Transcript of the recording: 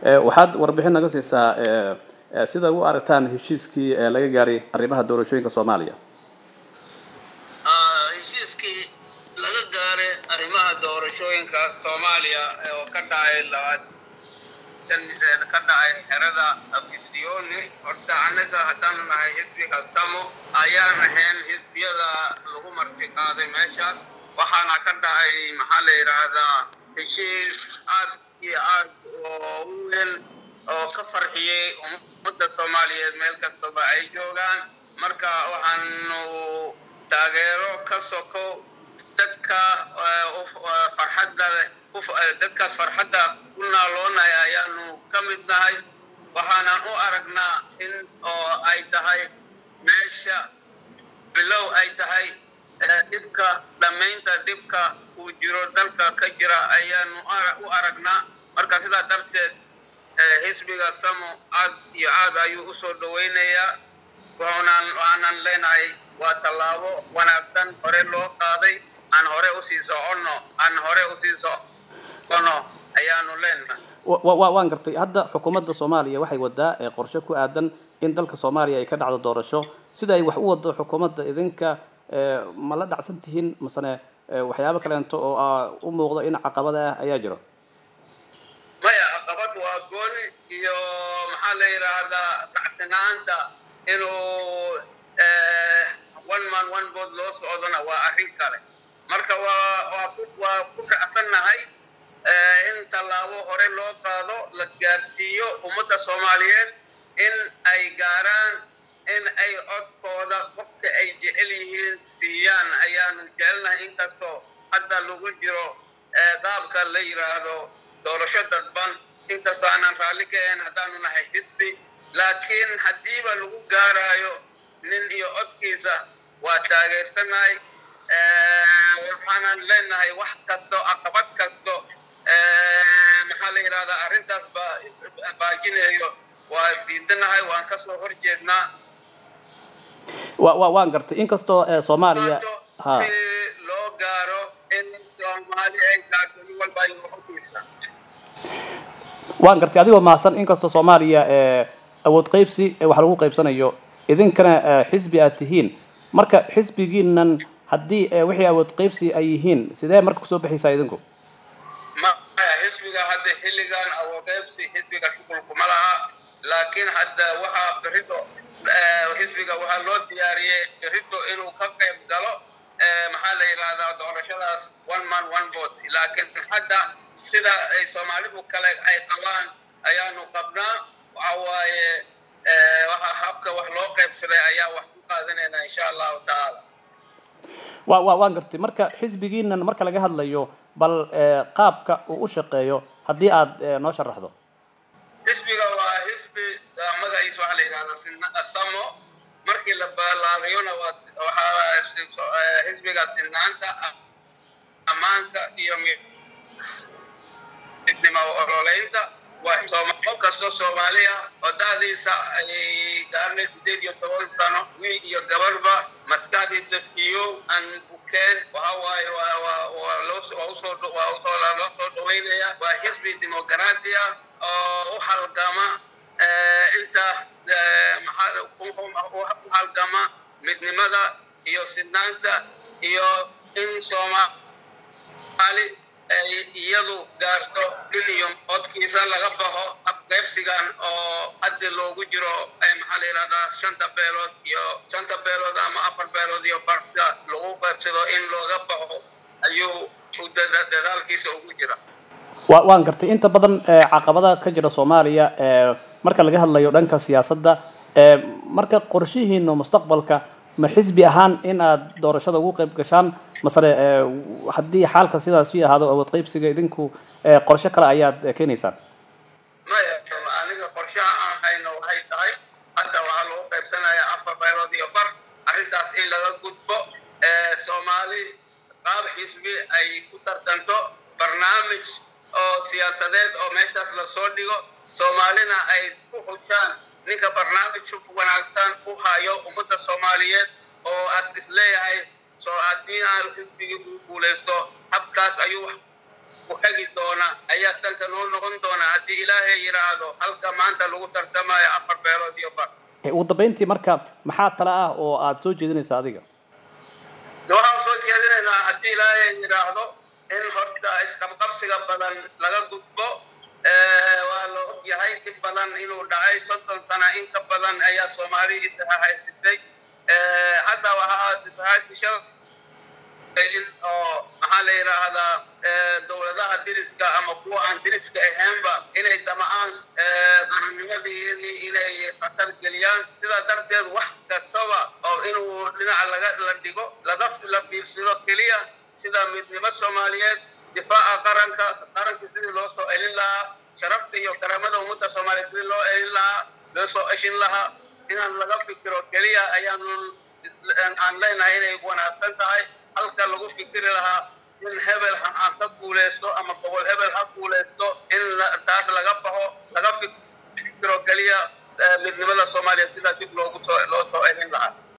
waxaad warbixin naga siisaa sida u aragtaan heshiiskii laga gaaray arrimaha doorashooyinka soomaaliya heshiiskii laga gaaray arrimaha doorashooyinka soomaaliya oo ka dhacay labaatan ka dhacay xerada afisiyoni horta annaga haddaanu nahay xisbiga samo ayaan ahayn xisbiyada lagu marti qaaday meeshaas waxaana ka dhacay maxaa la yidhaahdaa heshiis aad iyo aad oo u weyn oo ka farxiyey ummadda soomaaliyeed meel kastaba ay joogaan marka waxaanu taageero ka soko dadka farxadda dadkaas farxadda ku naaloonaya ayaanu ka mid nahay waxaanan u aragnaa in oo ay tahay meesha bilow ay tahay dhibka dhammaynta dhibka uu jiro dalka ka jira ayaanu u aragnaa marka sidaa darteed xisbiga samo aad iyo aad ayuu usoo dhawaynayaa wuxuunaan waxaanan leenahay waa tallaabo wanaagsan hore loo qaaday aan hore usii soconno aan hore usii socono ayaanu leenahay waan gartay hadda xukuumadda soomaaliya waxay wadaa qorshe ku aadan in dalka soomaaliya ay ka dhacdo doorasho sida ay wax u wado xukuumadda idinka ma la dhacsan tihiin masene waxyaabo kaleento oo u muuqda in caqabada ah ayaa jiro maya caqabad waa gooni iyo maxaa la yidhaahdaa dhacsanaanta inuu one man one bood loo socdona waa arrin kale marka waa waa ku waa ku dhacsannahay in tallaabo hore loo qaado la gaarsiiyo ummadda soomaaliyeed in ay gaaraan in ay codkooda qofka ay jecel yihiin siiyaan ayaanu jecelnahay inkastoo hadda lagu jiro qaabka la yidhaahdo doorasho dadban inkastoo aanan raalli ka ahayn haddaanu nahay xisbi laakiin haddiiba lagu gaaraayo nin iyo codkiisa waa taageersanahay waxaanan leenahay wax kasto caqabad kasto maxaa la yidhahdaa arrintaas baajinayo waa diidanahay waan kasoo horjeednaa wa waan gartay inkastoo soomaaliya ha si loo gaaro in soomaali ay gaarto nin walba ay codkiisa waan gartay adigoo mahadsan inkastoo soomaaliya awood qaybsi wax lagu qaybsanayo idinkana xisbi aad tihiin marka xisbigiinan haddii wixii awood qaybsi ay yihiin sidee marka kusoo baxaysaa idinku maya xisbiga hadda xilligan awood qaybsi xisbiga shuqulkuma laha laakiin hadda waxaa berito xisbiga waxaa loo diyaariyey berito inuu ka qayb galo maxaa la yidhahdaa doorashadaas one man one vote laakiin hadda sida ay soomaalidu kale ay qabaan ayaanu qabnaa waxa waaye waxa habka wax loo qaybsaday ayaa wax ku qaadanayna insha allahu tacaala wa wa waan gartay marka xisbigiinan marka laga hadlayo bal qaabka uu u shaqeeyo haddii aad noo sharaxdo xisbiga waa xisbi magaciisa waxaa la yidhahdaa samo markii la balaariyona waxaa xisbiga sinaanta ammaanka iyo midnimo ololeynta waa kastoo soomaaliya oo da'diisa ay gaarnay sideed iyo toban sano wiil iyo gabarba maskaxdiisa fiyo aan bukeen waxa waaye waa loo usoo waa usoo loo soo dhaweynaya waa xisbi dimuqraati ah oo u halgama inta u halgama midnimada iyo sinaanta iyo in soomaali ay iyadu gaarto dhil iyo codkiisa laga baxo abqaybsigan oo haddi loogu jiro maxaa la yidhahdaa shanta beelood iyo shanta beelood ama afar beelood iyo barsa lagu qaybsado in looga baxo ayuu dadaalkiisa ugu jira wa waan gartay inta badan caqabada ka jira soomaaliya marka laga hadlayo dhanka siyaasadda marka qorshihiinu mustaqbalka ma xisbi ahaan in aad doorashada ugu qayb gashaan masale haddii xaalka sidaas u ahaado awood qaybsiga idinku qorshe kale ayaad keenaysaan maya aniga qorshaha aan hayno waxay tahay hadda waxaa lagu qaybsanayaa afar beelood iyo bar arrintaas in laga gudbo soomaali qaab xisbi ay ku tartanto barnaamij oo siyaasadeed oo meeshaas lasoo dhigo soomaalina ay ku xujaan ninka barnaamij wanaagsan u hayo ummadda soomaaliyeed oo as isleeyahay soo haddii aan xisbigii uu guulaysto habkaas ayuu ku hegi doona ayaa dalka noo noqon doona haddii ilaahay yidhaahdo halka maanta lagu tartamayo afar beelood iyo bar ugu dambeyntii marka maxaa tala ah oo aada soo jeedinaysa adiga waxaan soo jeedinaynaa haddii ilaahay yidhaahdo in horta isqabqabsiga badan laga gudbo waa la og yahay in badan inuu dhacay soddon sana in ka badan ayaa soomaali ishahaysatay hadda waxaa ishahaysasha in oo maxaa la yidhaahdaa dowladaha diriska ama kuwa aan diriska ahaynba inay damacaan qarannimadii inay khatar geliyaan sidaa darteed wax kastaba oo inuu dhinaca laga la dhigo laga la fiirsado keliya sida midnimo soomaaliyeed difaaca qaranka qaranka sidii loo soo elin lahaa sharafta iyo karaamada ummadda soomaaliyeed sidii loo elin lahaa loo soo eshin lahaa inaan laga fikiro keliya ayaanu aan leenahay inay wanaagsan tahay halka lagu fikiri lahaa in hebel ha ka guuleysto ama gobol hebel ha guuleysto in taas laga baxo laga fikiro keliya midnimada soomaaliyeed sidaa dib loogu soo loo soo elin lahaa